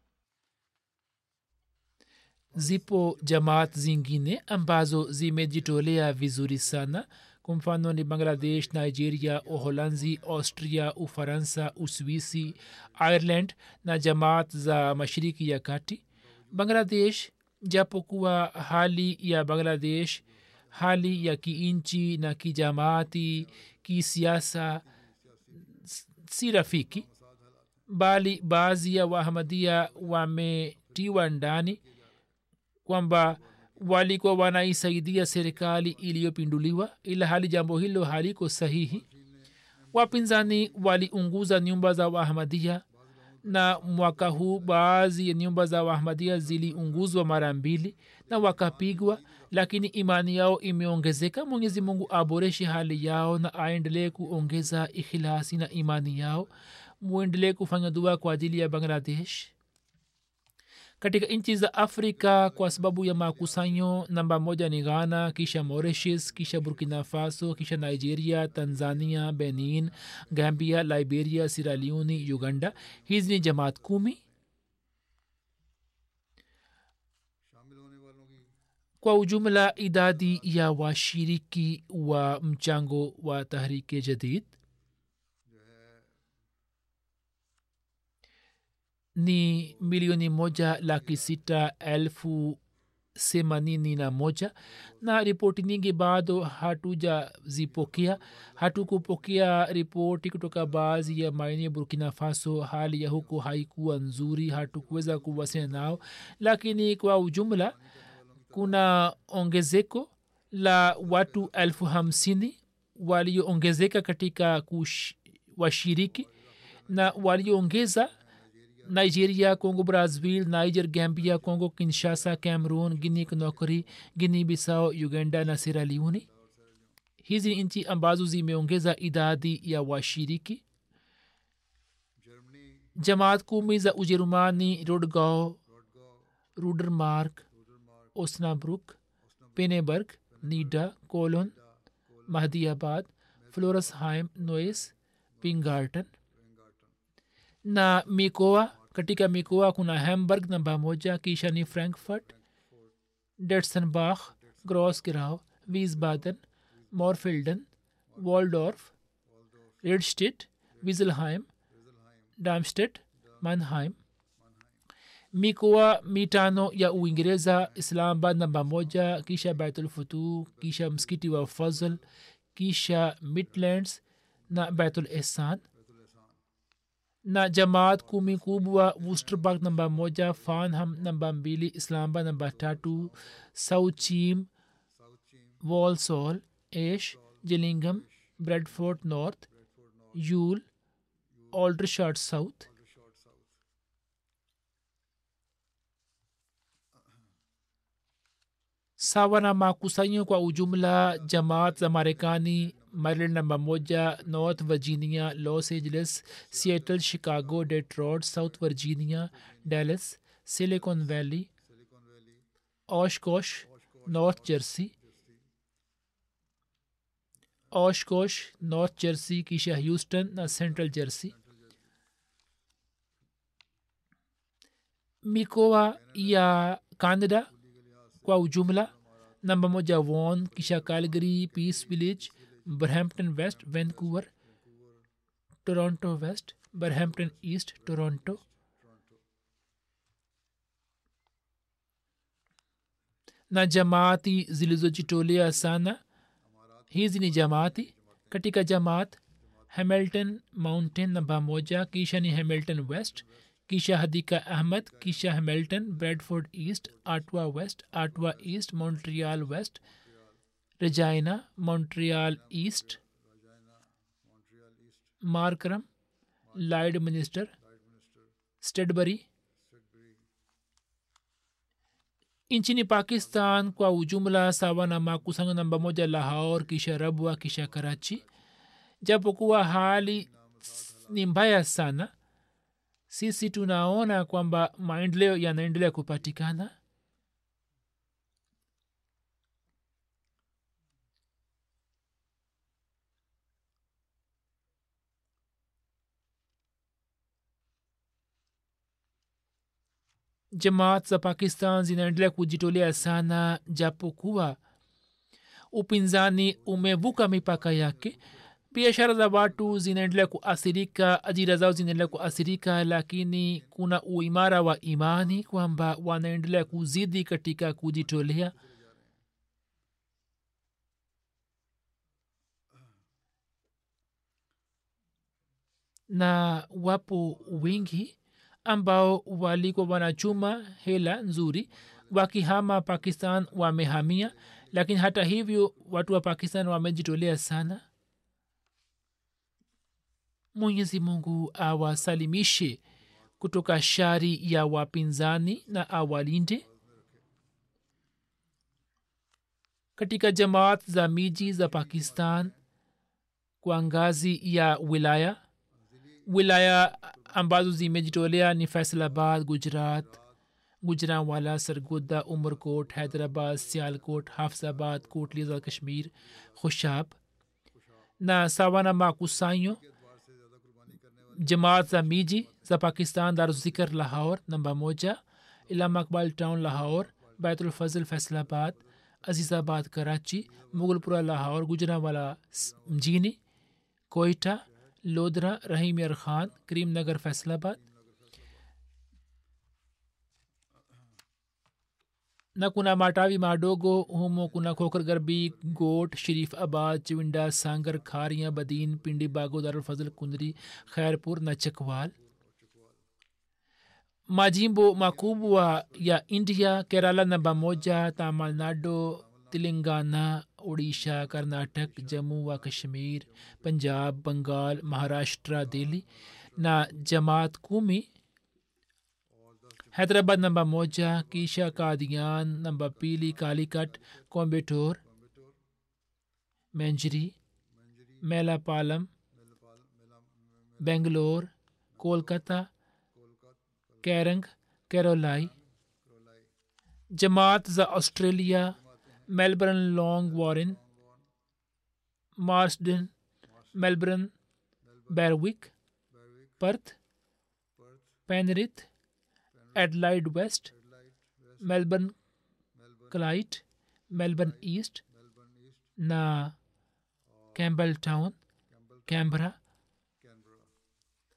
Speaker 2: zipo jamaat zingine ambazo zimejitolea vizuri sana kwa mfano ni bangladesh nigeria uholanzi austria ufaransa uswisi ireland na jamaat za mashiriki ya kati bangladesh japokuwa hali ya bangladesh hali ya kiinchi na kijamaati kisiasa si rafiki bali baadhi ya wahamadia wametiwa ndani kwamba walikuwa wanaisaidia serikali iliyopinduliwa ila hali jambo hilo haliko sahihi wapinzani waliunguza nyumba za wahamadia na mwaka huu baadhi ya nyumba za wahmadia ziliunguzwa mara mbili na wakapigwa lakini imani yao imeongezeka mwenyezi mungu aboreshe hali yao na aendelee kuongeza ikhilasi na imani yao muendelee kufanya dua kwa ajili ya bangladesh katika nchi za afrika kwa sababu ya makusanyo namba moja ni ghana kisha mauritius kisha burkina faso kisha nigeria tanzania benin gambia liberia siraliuni uganda hizi ni jamaat kumi kwa ujumla idadi ya washiriki wa mchango wa tahrike jadid ni milioni moja laki sita elfu themanini na moja na ripoti nyingi bado hatujazipokea hatukupokea ripoti kutoka baadhi ya maeneo burkina faso hali ya huko haikuwa nzuri hatukuweza kuwasiliana nao lakini kwa ujumla kuna ongezeko la watu elfu hamsini walioongezeka katika kush, washiriki na walioongeza nigeria congo brazil niger gambia congo kinshasa cameroon guinea conakry guinea bissau uganda na sierra leone hizi ni nchi ambazo zimeongeza idadi ya washiriki jamaat kumi za ujerumani rodgau rudermark osnabruk peneberg nida colon mahdiabad floresheim noes pingarton na mikoa katika mikoa kuna hamburg namba moja kisha ni frankfurt detsenbach grosgrau wiesbaden morfelden waldorf redstedt wizelheim damstet manheim mikoa mitano ya uingereza islamabad namba moja kisha baitulfutu kisha msikiti wa fazl kisha midlands na baitul ihsan na jamaat kumi kubwa wusterburg namba moja farnham namba mbili islamabad namba tatu sauchim walsall ash gillingham bradford north yule aldershot south sawa na makusanyo kwa ujumla jamaat za marekani maryland namba moja north virginia los angeles seattle chicago detroit south virginia dallas silicon valley oshkosh north jersey oshkosh north jersey kisha houston na central jersey mikoa ya canada kwa ujumla namba moja won kisha calgary peace village berhampton west vancouver toronto west berhampton east toronto na jamaati zilizojitolea sana hizi ni jamaati katika jamaat hamilton mountain namba moja kisha ni hamilton west kisha hadika ahmad kisha hamilton bradford east atwa west atwa east montreal west regina montreal east markram lyde minister stedbury nchini pakistan kwa ujumla sawa na makusanyo namba moja lahor kisha rabwa kisha karachi japokuwa hali ni mbaya sana sisi tunaona kwamba maendeleo yanaendelea kupatikana jamaat za pakistan zinaendelea kujitolea sana japokuwa upinzani umevuka mipaka yake biashara za watu zinaendelea kuathirika ajira zao zinaendelea kuathirika lakini kuna uimara wa imani kwamba wanaendelea kuzidi katika kujitolea na wapo wengi ambao walikuwa wanachuma hela nzuri wakihama pakistan wamehamia lakini hata hivyo watu wa pakistan wamejitolea sana mwenyezi mungu awasalimishe kutoka shari ya wapinzani na awalinde katika jamaat za miji za pakistan kwa ngazi ya wilaya wilaya ambazo zimejitolea ni faisalabad gujarat gujranwala sargodda umerkot hyderabad sialkot hafzabad kotliza kashmir khushab na sawa na makusanyo jamaat za miji za pakistan daruzikar lahor namba moja ilam akbal town lahor baitulfazl faisalabad azizabad karachi Mughalpura लाहौर गुजरावाला mjini कोयटा लोधरा रहीम यार खान करीम नगर Faisalabad na kuna matawi madogo humo kuna khokar garbi got sharif abad chiwinda sangar khariya badin pindi bago darulfazl kundri khairpur na chakwal majimbo makubwa ya india kerala namba moja tamilnadu telangana Orissa कर्नाटक जम्मू व कश्मीर पंजाब बंगाल महाराष्ट्र Delhi na jamaat kumi hyderabad namba moja kisha kadian namba pili kalikat kombetor menjri melapalam bengalore kolkata kerang kerolai jamaat za australia melbourne long warren marsden melbourne berwick perth penrith adelaide west melbourne clyde melbourne east na campbelltown canberra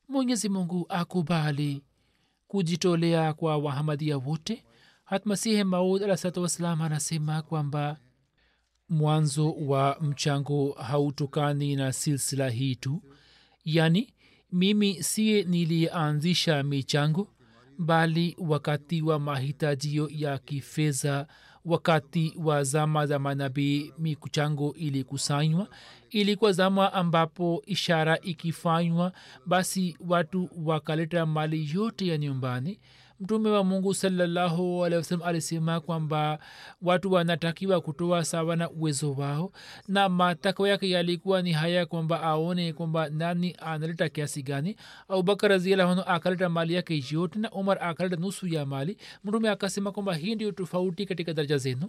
Speaker 2: mwenyezi mungu akubali kujitolea kwa wahamadia wote hatmasihi maud alahsalatu wassalam anasema kwamba mwanzo wa mchango hautokani na silsila hii tu yani mimi siye niliyeanzisha michango bali wakati wa mahitajio ya kifedha wakati wa zama za manabii michango ilikusanywa ilikuwa zama ambapo ishara ikifanywa basi watu wakaleta mali yote ya nyumbani mtume wa mungu salallahu alehi wasalam alisema kwamba watu wanatakiwa kutoa sawa na uwezo wao na matakwa yake yalikuwa ni haya kwamba aone kwamba nani analeta kiasi gani abubakar raziallahu akaleta mali yake yote na umar akaleta nusu ya mali mtume akasema kwamba hii ndio tofauti katika daraja zenu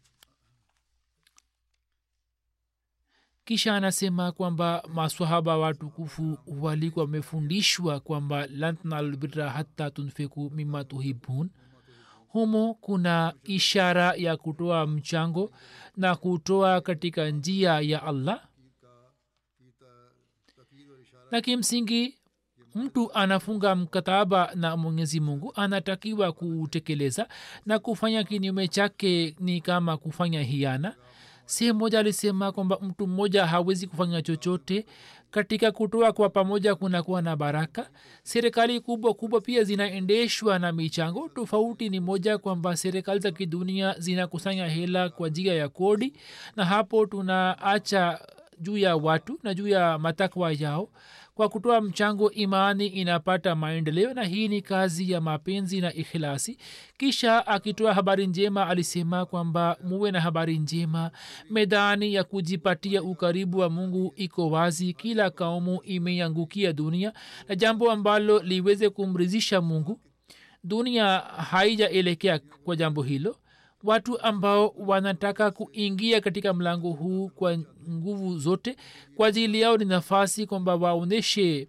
Speaker 2: kisha anasema kwamba maswahaba watukufu walikuwa wamefundishwa kwamba lantnalbira hata tunfiku mima tuhibun humo kuna ishara ya kutoa mchango na kutoa katika njia ya allah na kimsingi mtu anafunga mkataba na mwenyezi mungu anatakiwa kuutekeleza na kufanya kinyume chake ni kama kufanya hiana sehemu moja alisema kwamba mtu mmoja hawezi kufanya chochote katika kutoa kwa pamoja kunakuwa na baraka serikali kubwa kubwa pia zinaendeshwa na michango tofauti ni moja kwamba serikali za kidunia zinakusanya hela kwa njia ya kodi na hapo tunaacha juu ya watu na juu ya matakwa yao kwa kutoa mchango imani inapata maendeleo na hii ni kazi ya mapenzi na ikhilasi kisha akitoa habari njema alisema kwamba muwe na habari njema medani ya kujipatia ukaribu wa mungu iko wazi kila kaumu imeiangukia dunia na jambo ambalo liweze kumridhisha mungu dunia haijaelekea kwa jambo hilo watu ambao wanataka kuingia katika mlango huu kwa nguvu zote kwa ajili yao ni nafasi kwamba waonyeshe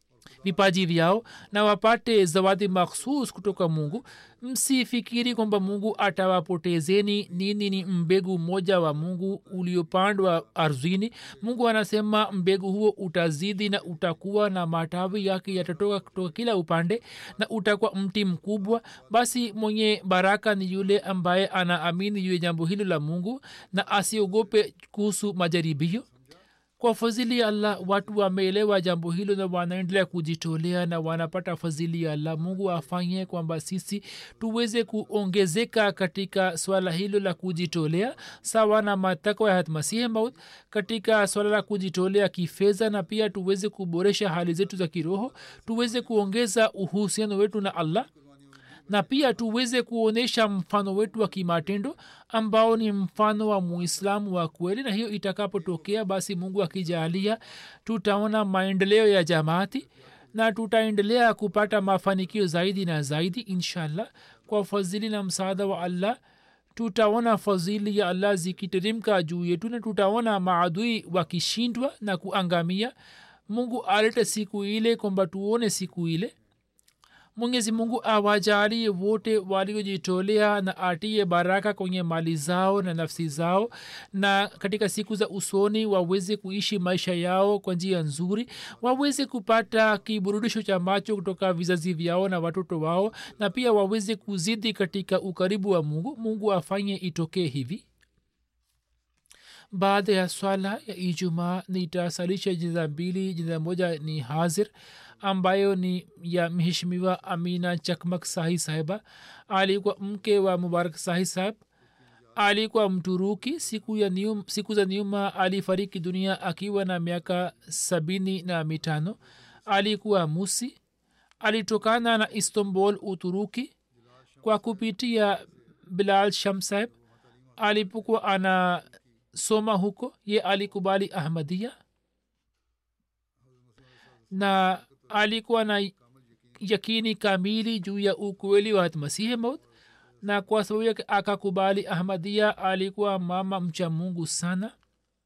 Speaker 2: vipaji vyao na wapate zawadi makhsus kutoka mungu msifikiri kwamba mungu atawapotezeni nini ni mbegu mmoja wa mungu uliopandwa ardhini mungu anasema mbegu huo utazidi na utakuwa na matawi yake yatatoka kutoka kila upande na utakuwa mti mkubwa basi mwenye baraka ni yule ambaye anaamini juu ya jambo hilo la mungu na asiogope kuhusu majaribio kwa fadhili ya allah watu wameelewa jambo hilo na wanaendelea kujitolea na wanapata fadhili ya allah mungu afanye kwamba sisi tuweze kuongezeka katika swala hilo la kujitolea sawa na matakwa ya hatmasihi maut katika swala la kujitolea kifedha na pia tuweze kuboresha hali zetu za kiroho tuweze kuongeza uhusiano wetu na allah na pia tuweze kuonyesha mfano wetu wa kimatendo ambao ni mfano wa muislamu wa kweli na hiyo itakapotokea basi mungu akijaalia tutaona maendeleo ya jamaati na tutaendelea kupata mafanikio zaidi na zaidi inshallah kwa fadhili na msaada wa allah tutaona fadhili ya allah zikiteremka juu yetu na tutaona maadui wakishindwa na kuangamia mungu alete siku ile kwamba tuone siku ile mwenyezi mungu awajalie wote waliojitolea na atie baraka kwenye mali zao na nafsi zao na katika siku za usoni waweze kuishi maisha yao kwa njia nzuri waweze kupata kiburudisho cha macho kutoka vizazi vyao na watoto wao na pia waweze kuzidi katika ukaribu wa mungu mungu afanye itokee hivi baada ya swala ya ijumaa nitasalisha jina mbili jina moja ni hazir ambayo ni ya mheshimiwa amina chakmak sahi sahiba alikuwa mke wa mubarak sahi sahib alikuwa mturuki siku, ya nium, siku za nyuma alifariki dunia akiwa na miaka sabini na mitano alikuwa musi alitokana na istanbul uturuki kwa kupitia bilal sham sahib alipokuwa ana soma huko ye alikubali ahmadia na alikuwa na yakini kamili juu ya ukweli wa masihi maut na kwa sababu yake akakubali ahmadia alikuwa mama mcha mungu sana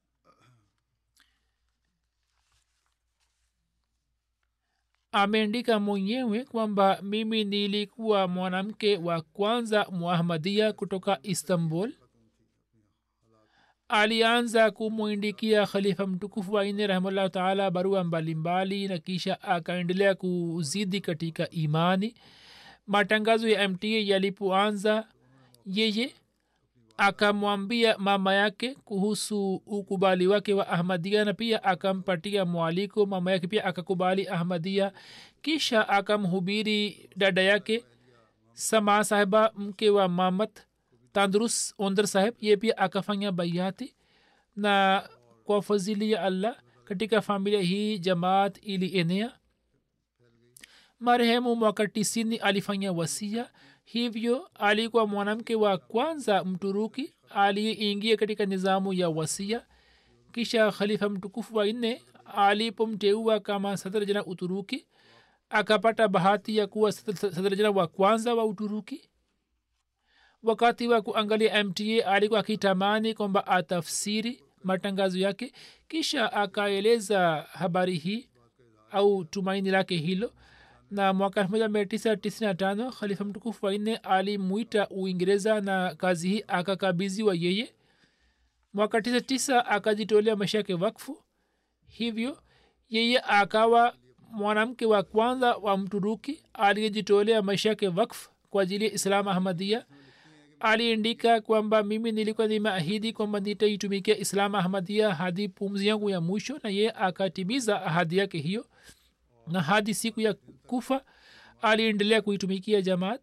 Speaker 2: ameandika mwenyewe kwamba mimi nilikuwa mwanamke wa kwanza muahmadia kutoka istanbul alianza kumwindikia khalifa mtukufu waine rahimahullahu taala barua mbalimbali na kisha akaendelea kuzidi katika imani matangazo ya mta yalipoanza yeye akamwambia mama yake kuhusu ukubali wake wa ahmadia na pia akampatia mwaliko mama yake pia akakubali ahmadia kisha akamhubiri dada yake sama sahiba mke wa mamat tandrus ondar saheb ye pia akafanya baiati na kwa fadhili ya allah katika familia hii jamaat ilienea marehemu mwaka tisini alifanya wasia hivyo alikuwa mwanamke wa kwanza mturuki aliyeingia katika nizamu ya wasia kisha khalifa mtukufu wa nne alipomteua kama sadarjana uturuki akapata bahati ya kuwa sadarjana wa kwanza wa uturuki wakati wa kuangalia mta alikuwa akitamani kwamba atafsiri matangazo yake kisha akaeleza habari hii au tumaini lake hilo na mwaka 1995 khalifa mtukufu wanne alimwita uingereza na kazi hii akakabiziwa yeye mwaka 99 akajitolea maisha yake wakfu hivyo yeye akawa mwanamke wa kwanza wa mturuki aliyejitolea maisha yake wakfu kwa ajili ya islam ahmadia aliandika kwamba mimi nilikuwa nimeahidi kwamba nitaitumikia islam ahmadia hadi pumzi yangu ya mwisho na yeye akatimiza ahadi yake hiyo na hadi siku ya kufa aliendelea kuitumikia jamaat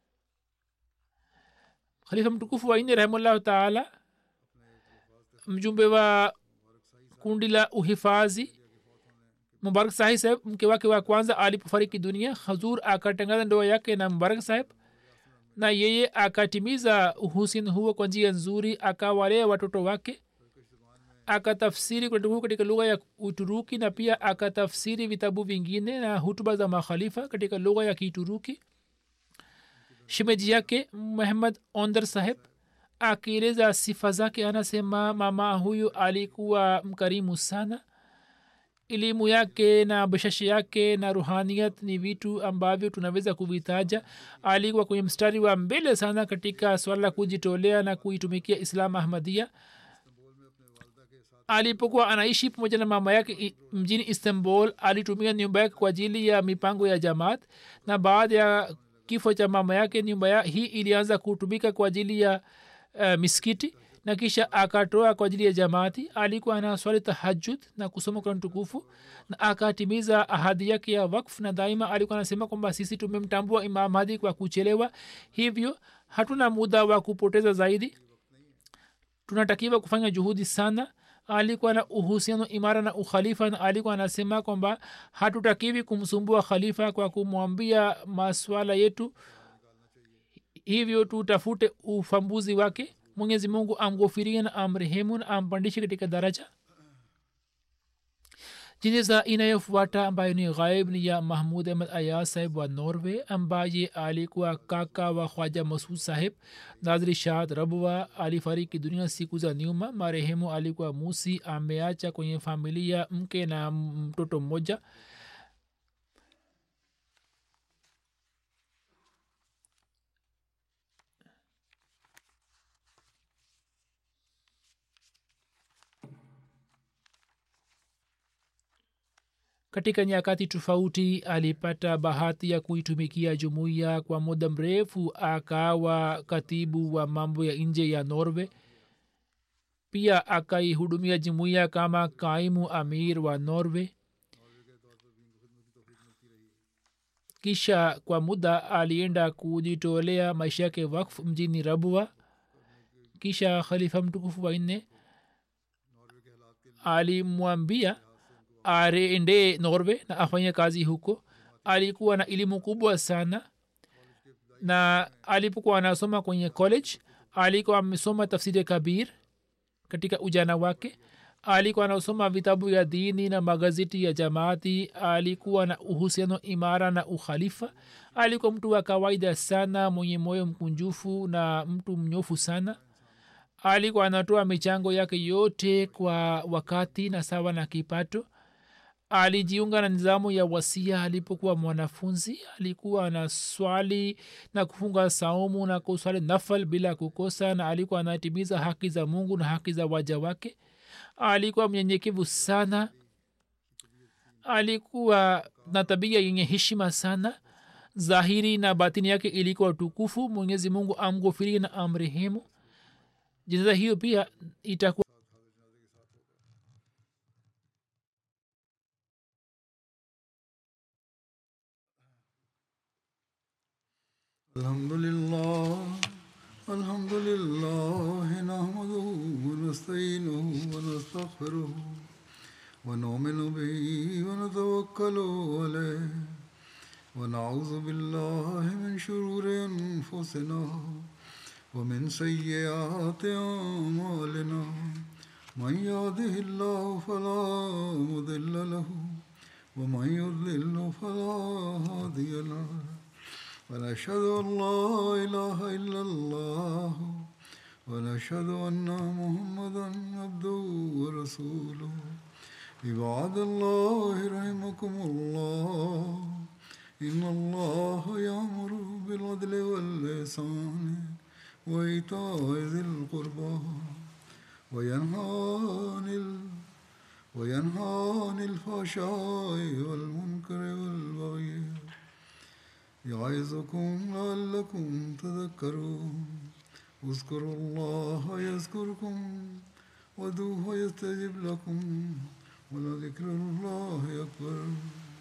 Speaker 2: khalifa mtukufu waine rahimullahu taala mjumbe wa kundi la uhifadhi mubarak sahib saheb mke wake wa kwanza alipofariki dunia hazur akatangaza ndoa yake na mubarak saheb na yeye akatimiza uhusiano huo kwa njia nzuri akawalea watoto wake akatafsiri kurani katika lugha ya uturuki na pia akatafsiri vitabu vingine na hutuba za makhalifa katika lugha ya kituruki shimeji yake muhammad ondar saheb akieleza sifa zake anasema mama huyu alikuwa mkarimu sana elimu yake na bashashi yake na ruhaniyat ni vitu ambavyo tunaweza kuvitaja alikuwa kwenye mstari wa mbele sana katika swala la kujitolea na kuitumikia islam ahmadia alipokuwa anaishi pamoja na mama yake mjini istanbul alitumia nyumba yake kwa ajili ya mipango ya jamaat na baada ya kifo cha mama yake nyumba ya hii ilianza kutumika kwa ajili ya uh, miskiti na kisha akatoa kwa ajili ya jamaati alikuwa anaswali tahajud na kusoma kurani tukufu na akatimiza ahadi yake ya wakf na daima alikuwa anasema kwamba sisi tumemtambua imam hadi kwa kuchelewa hivyo hatuna muda wa kupoteza zaidi tunatakiwa kufanya juhudi sana alikuwa na uhusiano imara na ukhalifa na alikuwa anasema kwamba hatutakiwi kumsumbua khalifa kwa kumwambia maswala yetu hivyo tutafute ufambuzi wake mwenyezi mungu amghofirie na amrehemu na ampandishe katika daraja jeneza inayofuata ambayo ni ghaib ni ya mahmud ahmad ayaz saheb wa norway ambaye alikuwa kaka wa khwaja masud saheb nadhri shahad rabwa alifariki dunia siku za nyuma marehemu alikuwa musi ameacha kwenye familia mke na mtoto mmoja katika nyakati tofauti alipata bahati ya kuitumikia jumuiya kwa muda mrefu akawa katibu wa mambo ya nje ya norway pia akaihudumia jumuiya kama kaimu amir wa norway kisha kwa muda alienda kujitolea maisha yake wakfu mjini rabwa kisha khalifa mtukufu wanne alimwambia aende norway na afanye kazi huko alikuwa na elimu kubwa sana na alipokuwa anasoma kwenye college alikuwa amesoma tafsiri kabir katika ujana wake alikuwa anasoma vitabu ya dini na magazeti ya jamaati alikuwa na uhusiano imara na ukhalifa alikuwa mtu wa kawaida sana mwenye moyo mkunjufu na mtu mnyofu sana alikuwa anatoa michango yake yote kwa wakati na sawa na kipato alijiunga na nizamu ya wasia alipokuwa mwanafunzi alikuwa na swali na kufunga saumu na kuswali nafal bila kukosa na alikuwa anatimiza haki za mungu na haki za waja wake alikuwa mnyenyekevu sana alikuwa na tabia yenye heshima sana zahiri na batini yake ilikuwa tukufu mwenyezi mungu amghofirie na amrehemu jeneza hiyo pia itakuwa
Speaker 1: الحمد لله الحمد لله نحمده ونستعينه ونستغفره ونؤمن به ونتوكل عليه ونعوذ بالله من شرور انفسنا ومن سيئات اعمالنا من يهده الله فلا مضل له ومن يضلل فلا هادي له ونشهد أن لا إله إلا الله ونشهد أن محمدا عبده ورسوله عباد الله رحمكم الله إن الله يأمر بالعدل والإحسان وإيتاء ذي القربى وينهى عن ال... وينهى عن الفحشاء والمنكر والبغي يعظكم لعلكم تذكرون اذكروا الله يذكركم ودوه يستجب لكم ولذكر الله أكبر